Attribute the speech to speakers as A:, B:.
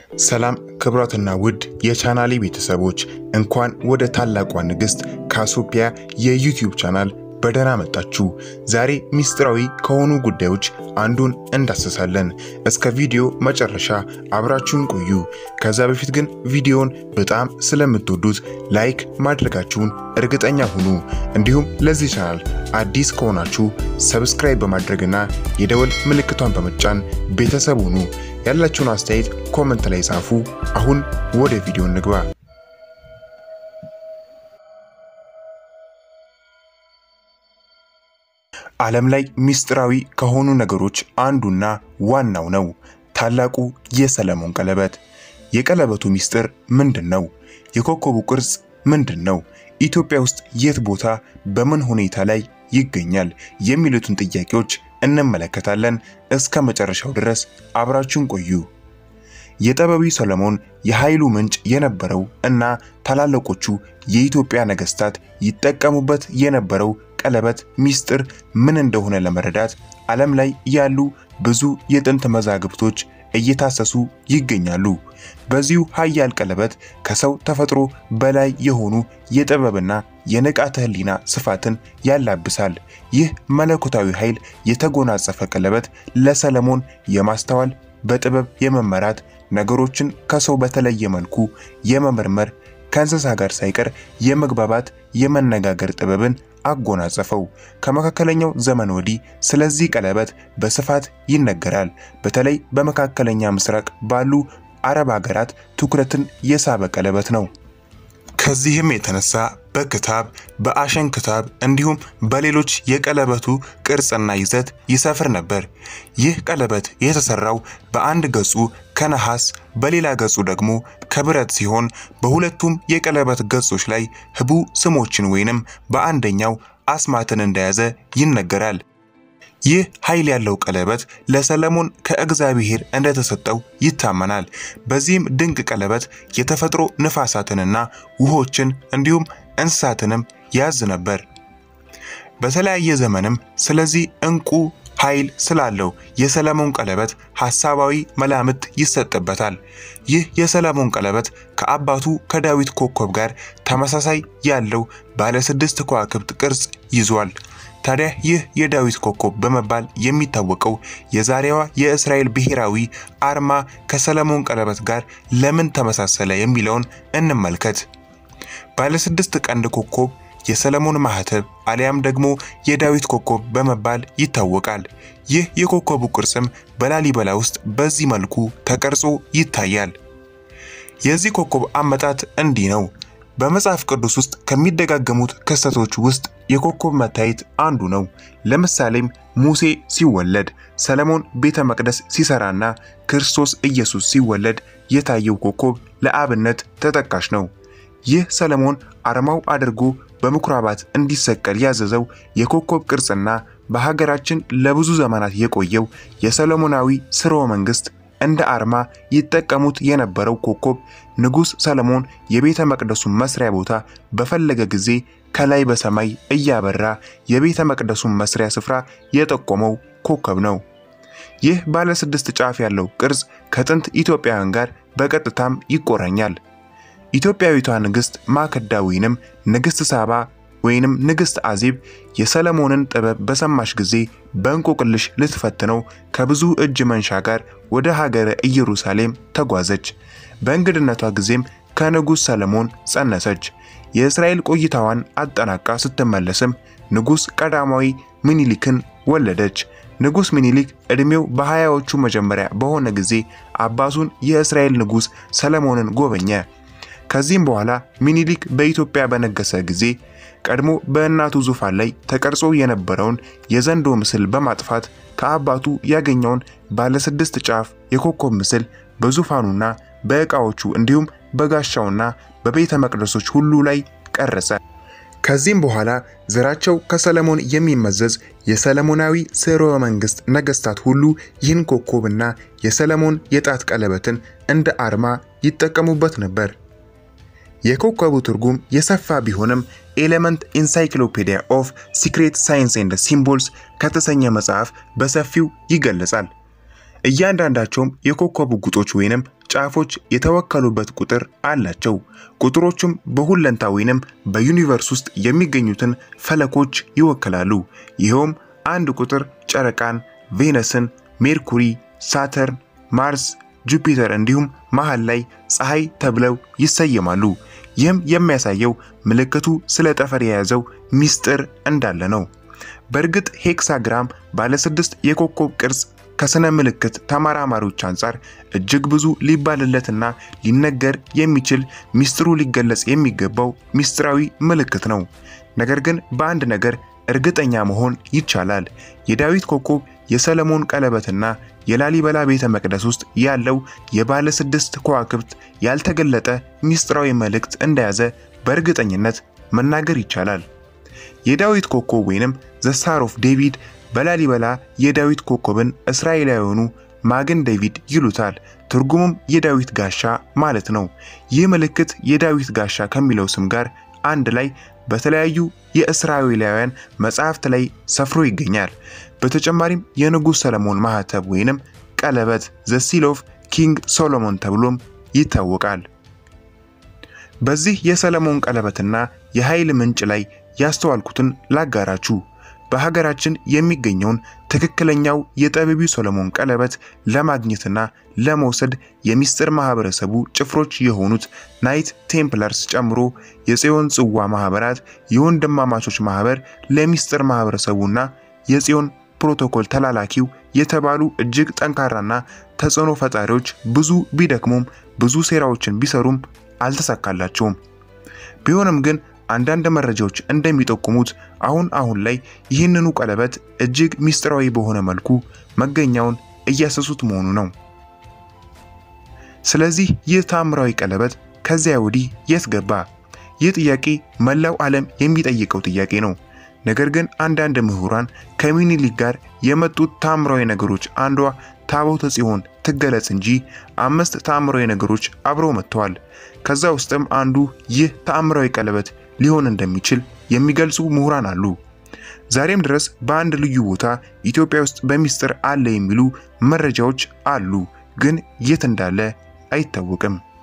A: ሰላም ክብራትና ውድ የቻናሌ ቤተሰቦች እንኳን ወደ ታላቋ ንግሥት ካሲዮጵያ የዩቲዩብ ቻናል በደህና መጣችሁ። ዛሬ ሚስጥራዊ ከሆኑ ጉዳዮች አንዱን እንዳስሳለን። እስከ ቪዲዮ መጨረሻ አብራችሁን ቆዩ። ከዛ በፊት ግን ቪዲዮን በጣም ስለምትወዱት ላይክ ማድረጋችሁን እርግጠኛ ሁኑ። እንዲሁም ለዚህ ቻናል አዲስ ከሆናችሁ ሰብስክራይብ በማድረግና የደወል ምልክቷን በመጫን ቤተሰብ ሁኑ። ያላችሁን አስተያየት ኮመንት ላይ ጻፉ። አሁን ወደ ቪዲዮ እንግባ። ዓለም ላይ ሚስጥራዊ ከሆኑ ነገሮች አንዱና ዋናው ነው ታላቁ የሰለሞን ቀለበት። የቀለበቱ ሚስጥር ምንድን ነው? የኮከቡ ቅርጽ ምንድን ነው? ኢትዮጵያ ውስጥ የት ቦታ በምን ሁኔታ ላይ ይገኛል? የሚሉትን ጥያቄዎች እንመለከታለን። እስከ መጨረሻው ድረስ አብራችሁን ቆዩ። የጠበቢው ሰለሞን የኃይሉ ምንጭ የነበረው እና ታላላቆቹ የኢትዮጵያ ነገስታት ይጠቀሙበት የነበረው ቀለበት ሚስጥር ምን እንደሆነ ለመረዳት ዓለም ላይ ያሉ ብዙ የጥንት መዛግብቶች እየታሰሱ ይገኛሉ። በዚሁ ኃያል ቀለበት ከሰው ተፈጥሮ በላይ የሆኑ የጥበብና የንቃተ ህሊና ስፋትን ያላብሳል። ይህ መለኮታዊ ኃይል የተጎናጸፈ ቀለበት ለሰለሞን የማስተዋል በጥበብ የመመራት ነገሮችን ከሰው በተለየ መልኩ የመመርመር ከእንስሳ ጋር ሳይቀር የመግባባት የመነጋገር ጥበብን አጎናጸፈው። ከመካከለኛው ዘመን ወዲህ ስለዚህ ቀለበት በስፋት ይነገራል። በተለይ በመካከለኛ ምስራቅ ባሉ አረብ ሀገራት ትኩረትን የሳበ ቀለበት ነው። ከዚህም የተነሳ በክታብ በአሸን ክታብ እንዲሁም በሌሎች የቀለበቱ ቅርጽና ይዘት ይሰፍር ነበር። ይህ ቀለበት የተሰራው በአንድ ገጹ ከነሐስ በሌላ ገጹ ደግሞ ከብረት ሲሆን በሁለቱም የቀለበት ገጾች ላይ ህቡ ስሞችን ወይንም በአንደኛው አስማትን እንደያዘ ይነገራል። ይህ ኃይል ያለው ቀለበት ለሰለሞን ከእግዚአብሔር እንደተሰጠው ይታመናል። በዚህም ድንቅ ቀለበት የተፈጥሮ ንፋሳትንና ውሆችን እንዲሁም እንስሳትንም ያዝ ነበር። በተለያየ ዘመንም ስለዚህ እንቁ ኃይል ስላለው የሰለሞን ቀለበት ሐሳባዊ መላምት ይሰጥበታል። ይህ የሰለሞን ቀለበት ከአባቱ ከዳዊት ኮከብ ጋር ተመሳሳይ ያለው ባለ ስድስት ከዋክብት ቅርጽ ይዟል። ታዲያ ይህ የዳዊት ኮከብ በመባል የሚታወቀው የዛሬዋ የእስራኤል ብሔራዊ አርማ ከሰለሞን ቀለበት ጋር ለምን ተመሳሰለ የሚለውን እንመልከት። ባለ ስድስት ቀንድ ኮከብ የሰለሞን ማህተብ አሊያም ደግሞ የዳዊት ኮከብ በመባል ይታወቃል። ይህ የኮከቡ ቅርጽም በላሊበላ ውስጥ በዚህ መልኩ ተቀርጾ ይታያል። የዚህ ኮከብ አመጣጥ እንዲህ ነው። በመጽሐፍ ቅዱስ ውስጥ ከሚደጋገሙት ክስተቶች ውስጥ የኮከብ መታየት አንዱ ነው። ለምሳሌም ሙሴ ሲወለድ፣ ሰለሞን ቤተ መቅደስ ሲሰራና ክርስቶስ ኢየሱስ ሲወለድ የታየው ኮከብ ለአብነት ተጠቃሽ ነው። ይህ ሰለሞን አርማው አድርጎ በምኩራባት እንዲሰቀል ያዘዘው የኮከብ ቅርጽና በሀገራችን ለብዙ ዘመናት የቆየው የሰሎሞናዊ ስርወ መንግስት እንደ አርማ ይጠቀሙት የነበረው ኮከብ ንጉሥ ሰለሞን የቤተ መቅደሱን መስሪያ ቦታ በፈለገ ጊዜ ከላይ በሰማይ እያበራ የቤተ መቅደሱን መስሪያ ስፍራ የጠቆመው ኮከብ ነው። ይህ ባለ ስድስት ጫፍ ያለው ቅርጽ ከጥንት ኢትዮጵያውያን ጋር በቀጥታም ይቆራኛል። ኢትዮጵያዊቷ ንግሥት ማከዳ ወይንም ንግሥት ሳባ ወይንም ንግሥት አዜብ የሰለሞንን ጥበብ በሰማሽ ጊዜ በእንቆቅልሽ ልትፈትነው ከብዙ እጅ መንሻ ጋር ወደ ሀገረ ኢየሩሳሌም ተጓዘች። በእንግድነቷ ጊዜም ከንጉሥ ሰለሞን ጸነሰች። የእስራኤል ቆይታዋን አጠናቃ ስትመለስም ንጉሥ ቀዳማዊ ምኒልክን ወለደች። ንጉሥ ምኒልክ ዕድሜው በሀያዎቹ መጀመሪያ በሆነ ጊዜ አባቱን የእስራኤል ንጉሥ ሰለሞንን ጎበኘ። ከዚህም በኋላ ሚኒሊክ በኢትዮጵያ በነገሰ ጊዜ ቀድሞ በእናቱ ዙፋን ላይ ተቀርጾ የነበረውን የዘንዶ ምስል በማጥፋት ከአባቱ ያገኘውን ባለስድስት ጫፍ የኮከብ ምስል በዙፋኑና በዕቃዎቹ እንዲሁም በጋሻውና በቤተ መቅደሶች ሁሉ ላይ ቀረጸ። ከዚህም በኋላ ዘራቸው ከሰለሞን የሚመዘዝ የሰለሞናዊ ስርወ መንግስት ነገስታት ሁሉ ይህን ኮከብና የሰለሞን የጣት ቀለበትን እንደ አርማ ይጠቀሙበት ነበር። የኮከቡ ትርጉም የሰፋ ቢሆንም ኤሌመንት ኢንሳይክሎፔዲያ ኦፍ ሲክሬት ሳይንስ ኤንድ ሲምቦልስ ከተሰኘ መጽሐፍ በሰፊው ይገለጻል። እያንዳንዳቸውም የኮከቡ ጉጦች ወይንም ጫፎች የተወከሉበት ቁጥር አላቸው። ቁጥሮቹም በሁለንታ ወይንም በዩኒቨርስ ውስጥ የሚገኙትን ፈለኮች ይወክላሉ። ይኸውም አንድ ቁጥር ጨረቃን፣ ቬነስን፣ ሜርኩሪ፣ ሳተርን፣ ማርስ፣ ጁፒተር እንዲሁም መሃል ላይ ፀሐይ ተብለው ይሰየማሉ። ይህም የሚያሳየው ምልክቱ ስለ ጠፈር የያዘው ሚስጥር እንዳለ ነው። በእርግጥ ሄክሳግራም ባለስድስት የኮከብ ቅርጽ ከስነ ምልክት ተመራማሪዎች አንጻር እጅግ ብዙ ሊባልለትና ሊነገር የሚችል ሚስጥሩ ሊገለጽ የሚገባው ሚስጥራዊ ምልክት ነው። ነገር ግን በአንድ ነገር እርግጠኛ መሆን ይቻላል። የዳዊት ኮከብ የሰለሞን ቀለበትና የላሊበላ ቤተ መቅደስ ውስጥ ያለው የባለ ስድስት ከዋክብት ያልተገለጠ ሚስጥራዊ መልእክት እንደያዘ በእርግጠኝነት መናገር ይቻላል። የዳዊት ኮከብ ወይንም ዘ ስታር ኦፍ ዴቪድ በላሊበላ የዳዊት ኮከብን እስራኤላውያኑ ማግን ዴቪድ ይሉታል። ትርጉሙም የዳዊት ጋሻ ማለት ነው። ይህ ምልክት የዳዊት ጋሻ ከሚለው ስም ጋር አንድ ላይ በተለያዩ የእስራኤላውያን መጻሕፍት ላይ ሰፍሮ ይገኛል። በተጨማሪም የንጉሥ ሰለሞን ማህተብ ወይንም ቀለበት ዘ ሲል ኦፍ ኪንግ ሶሎሞን ተብሎም ይታወቃል። በዚህ የሰለሞን ቀለበትና የኃይል ምንጭ ላይ ያስተዋልኩትን ላጋራችሁ። በሀገራችን የሚገኘውን ትክክለኛው የጠቢቡ ሰሎሞን ቀለበት ለማግኘትና ለመውሰድ የሚስጥር ማህበረሰቡ ጭፍሮች የሆኑት ናይት ቴምፕለርስ ጨምሮ የጽዮን ጽዋ ማህበራት፣ የወንድማማቾች ማህበር፣ ለሚስጥር ማህበረሰቡና የጽዮን ፕሮቶኮል ተላላኪው የተባሉ እጅግ ጠንካራና ተጽዕኖ ፈጣሪዎች ብዙ ቢደክሙም ብዙ ሴራዎችን ቢሰሩም አልተሳካላቸውም። ቢሆንም ግን አንዳንድ መረጃዎች እንደሚጠቁሙት አሁን አሁን ላይ ይህንኑ ቀለበት እጅግ ሚስጥራዊ በሆነ መልኩ መገኛውን እያሰሱት መሆኑ ነው። ስለዚህ ይህ ታምራዊ ቀለበት ከዚያ ወዲህ የት ገባ? ይህ ጥያቄ መላው ዓለም የሚጠይቀው ጥያቄ ነው። ነገር ግን አንዳንድ ምሁራን ከምኒልክ ጋር የመጡት ታምራዊ ነገሮች አንዷ ታቦተ ጽዮን ትገለጽ እንጂ አምስት ታምራዊ ነገሮች አብረው መጥተዋል። ከዛ ውስጥም አንዱ ይህ ተአምራዊ ቀለበት ሊሆን እንደሚችል የሚገልጹ ምሁራን አሉ። ዛሬም ድረስ በአንድ ልዩ ቦታ ኢትዮጵያ ውስጥ በሚስጥር አለ የሚሉ መረጃዎች አሉ፣ ግን የት እንዳለ አይታወቅም።